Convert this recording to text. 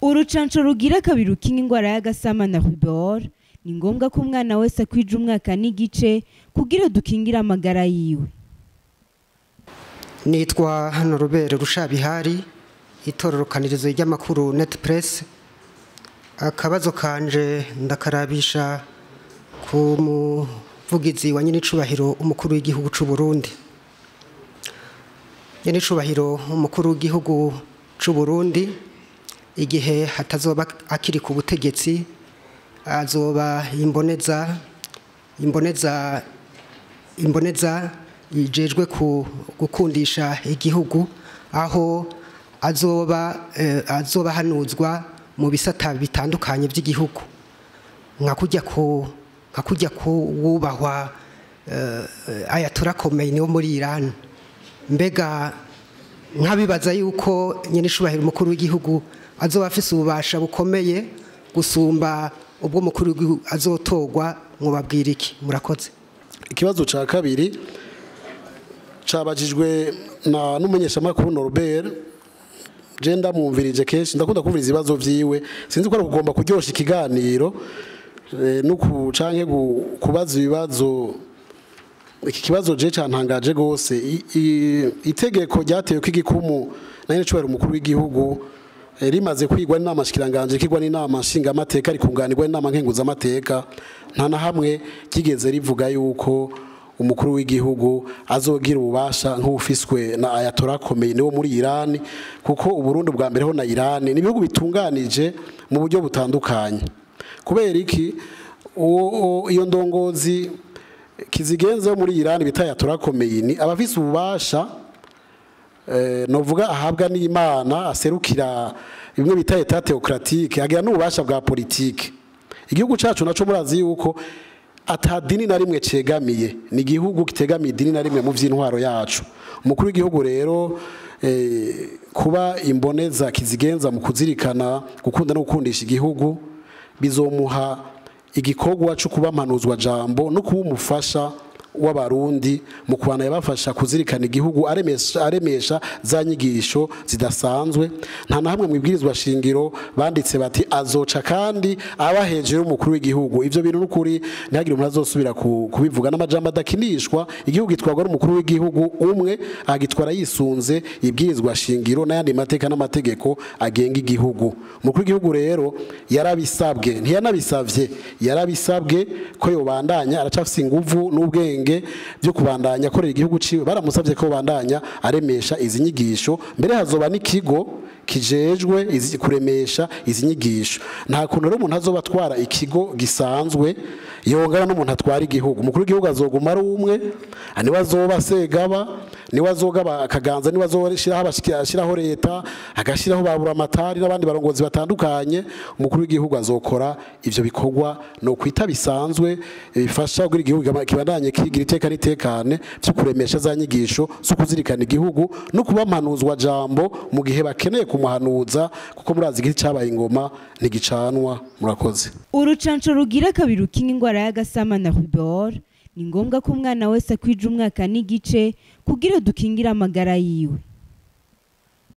urucanco rugira kabiri rukinga ingwara y'agasama na rubor ni ngombwa ko umwana wese akwija umwaka n'igice kugira dukingire amagara yiwe nitwa hano rubere rushabihari itororokanirizo ry'amakuru net press akabazo kanje ndakarabisha ku muvugizi wa nyinicubahiro umukuru w'igihugu c'u Burundi nyinicubahiro umukuru w'igihugu c'u Burundi igihe hatazoba akiri ku butegetsi azoba imboneza imboneza imboneza yijejwe ku gukundisha igihugu aho azoba eh, azoba hanuzwa mu bisata bitandukanye by'igihugu nka kujya ku nka kujya ku wubahwa eh, ayatura Khomeini wo muri Iran mbega nkabibaza yuko nyine ishubahira umukuru w'igihugu azoba afise ububasha bukomeye gusumba ubwo mukuru w'igihugu azotogwa mwubabwira iki murakoze ikibazo cya kabiri cabajijwe na n'umunyeshamakuru Norbert je ndamwumvirije kenshi ndakunda kumviriza ibibazo vyiwe sinzi ko ari kugomba kuryosha ikiganiro eh, no ku canke gu- kubaza ibibazo iki kibazo je cantangaje gose I- i- itegeko ryatewe ko igikumu na nyene cubahiro umukuru w'igihugu eh, rimaze kwigwa n'inama shikiranganje kigwa n'inama nshingamateka rikunganirwa n'inama nkenguzamateka nta na hamwe kigeze rivuga yuko umukuru w'igihugu azogira ububasha nk'ubufiswe na Ayatollah Khomeini wo muri Iran kuko uburundi bwa mbere ho na Iran ni ibihugu bitunganije mu buryo butandukanye kubera iki uwo- uwo- iyo ndongozi kizigenze muri Iran bita Ayatollah Khomeini abafise ububasha eh, novuga ahabwa n'Imana aserukira bimwe bita etat theocratique agira n'ububasha bwa politique igihugu cacu naco murazi yuko ata dini na rimwe cegamiye ni igihugu kitegamiye idini na rimwe mu vy'intwaro yacu umukuru w'igihugu rero eh, kuba imboneza kizigenza mu kuzirikana gukunda no gukundisha igihugu bizomuha igikorwa cyo kuba mpanuzwa jambo no kuba umufasha w'abarundi mu kubana yabafasha kuzirikana igihugu aremesha, aremesha za nyigisho zidasanzwe nta na hamwe mu ibwirizwa shingiro banditse bati azoca kandi aba hejuru y'umukuru w'igihugu ivyo bintu n'ukuri ntihagire umuntu azosubira ku- kubivuga n'amajambo adakinishwa igihugu gitwarwa n'umukuru w'igihugu umwe agitwara yisunze ibwirizwa shingiro n'ayandi mateka n'amategeko agenga igihugu umukuru w'igihugu rero yarabisabwe ntiyanabisavye yarabisabwe ko yobandanya aracafise inguvu n'ubwenge byo kubandanya akorera igihugu ciwe baramusavye ko bandanya aremesha izi nyigisho mbere hazoba n'ikigo kijejwe izi- kuremesha izi nyigisho nta kuntu rero umuntu azoba atwara ikigo gisanzwe yongana n'umuntu atwara igihugu umukuru w'igihugu azoguma ari umwe niwe azoba segaba niwe azogaba akaganza niwe azoshiraho abashiki- ashiraho leta agashiraho babura amatari n'abandi barongozi batandukanye umukuru w'igihugu azokora ivyo bikorwa no kwita bisanzwe eh, bifasha kugira igihugu kibandanye- kibandanye kigira iteka n'itekane vyo kuremesha za nyigisho zo kuzirikana igihugu no kuba mpanuzwa jambo mu gihe bakeneye kumuhanuza kuko murazi igiti cabaye ingoma ntigicanwa murakoze urucanco rugira kabiri rukinga ingwara y'agasama na rubor ni ngombwa ko umwana wese akwija umwaka n'igice kugira dukingire amagara yiwe